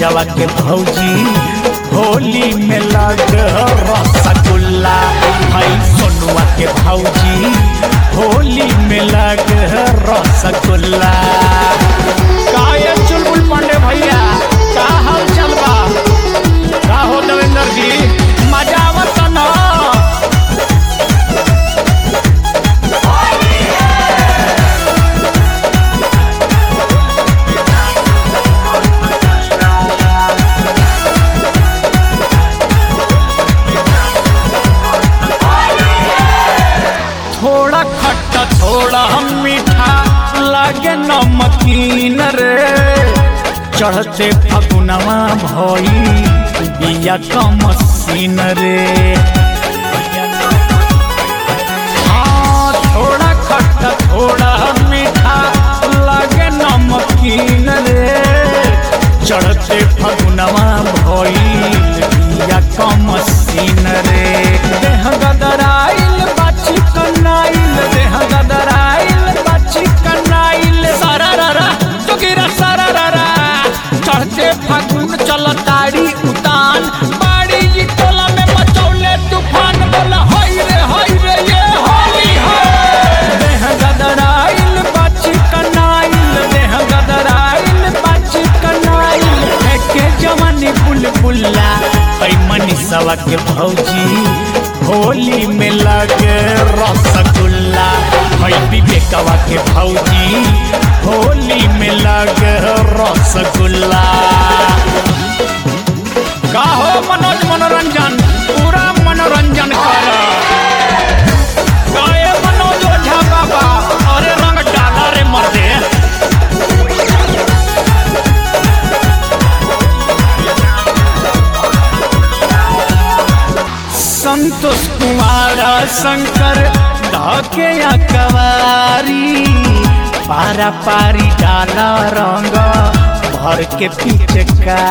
पूजवा के भौजी होली में लग रसगुल्ला भाई सोनुआ के भौजी होली में लग रसगुल्ला का ये चुलबुल पांडे भैया का हाल चल बा का हो देवेंद्र जी मजा आवत ना थोड़ा खट्टा थोड़ा मीठा लागे नमकीन रे चढ़ते फगुनवा भई बिया का मसीन रे हाँ थोड़ा खट्टा थोड़ा मीठा लागे नमकीन रे चढ़ते फगुनवा भई बिया का मसीन रे देह गदराइल बाची कनाइल देह गदराइल बाची कनाइल सारा रारा जोगिरा सारा रारा चढ़ते फागुन चलताड़ी उतान बाड़ी जी टोला में मचौले तूफान बोला होई रे होई रे ये होली है देह गदराइल बाची कनाइल देह गदराइल बाची कनाइल फेंके जवानी बुलबुल्ला ऐ मनीषवा के भौजी होली में लगे रसगुल्ला है विवेकवा के भौजी होली में लगे रसगुल्ला का हो मनोज मनोरंजन पूरा मनोरंजन कर गाए मनोज ओझा बाबा अरे रंग डाला रे मर्दे संतोष कुमार शंकर धके कवारी पारा पारी डाला रंग भर के पीछे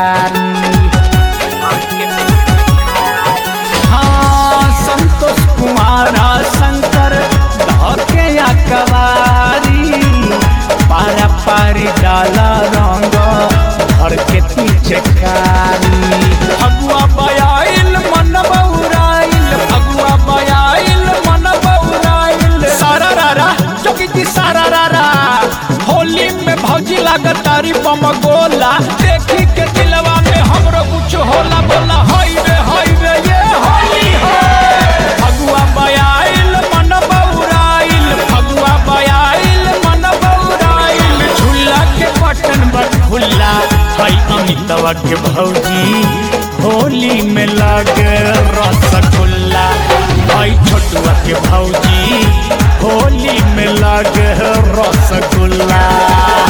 हाँ संतोष कुमार शंकर धके कवारी पारा पारी डाला रंग भर के पीछे कारी फगुआ बयाइल मन बउराइल फगुआ बयाइल मन बउराइल सारा रारा चौकी जी सारा रारा होली में भौजी लागत तारी बम गोला देखी के दिलवा में हमरो कुछ होला बोला हई रे हई रे ये होली है फगुआ बयाइल मन बउराइल फगुआ बयाइल मन बउराइल झूला के बटन बट खुल्ला हई अमितवा के भौजी होली में लगे रसगुल्ला भाई छोटुआ के भौजी होली में लगे रसगुल्ला